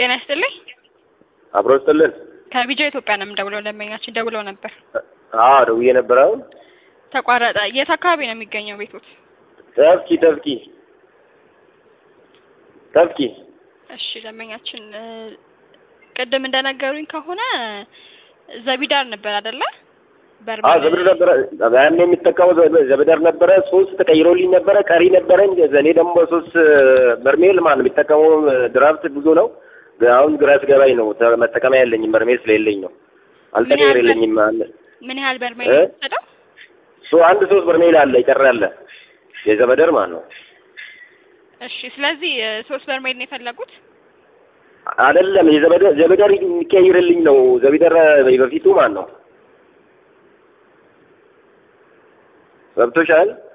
ጤና ይስጥልኝ። አብሮ ስጥልን። ከቢጃ ኢትዮጵያ ነው የምደውለው። ደንበኛችን ደውለው ነበር፣ አዎ ደውዬ ነበር። አሁን ተቋረጠ። የት አካባቢ ነው የሚገኘው ቤቶት? ተፍኪ ተፍኪ ተፍኪ እሺ ደንበኛችን እ ቅድም እንደነገሩኝ ከሆነ ዘቢዳር ነበር አይደለ? አዎ ዘብደር ነበረ። ያኔ የሚጠቀመው ዘ- ዘብደር ነበረ። ሶስት ተቀይሮልኝ ነበረ። ቀሪ ነበረኝ። እኔ ደግሞ ሶስት በርሜል ማለት ነው የሚጠቀመው ድራፍት ብዙ ነው። አሁን ግራ ስገባኝ ነው ተ- መጠቀሚያ የለኝም በርሜል ስለሌለኝ ነው። አልተቀየረልኝም አለ ምን ያህል በርሜል እ? ነው የወሰደው? ሶ አንድ ሶስት በርሜል አለ ይቀር አለ የዘበደር ማለት ነው። እሺ ስለዚህ እ፣ ሶስት በርሜል ነው የፈለጉት? አይደለም የዘበደር ዘበደር የሚቀይርልኝ ነው። ዘቢደር በፊቱ ማለት ነው። ገብቶሻል?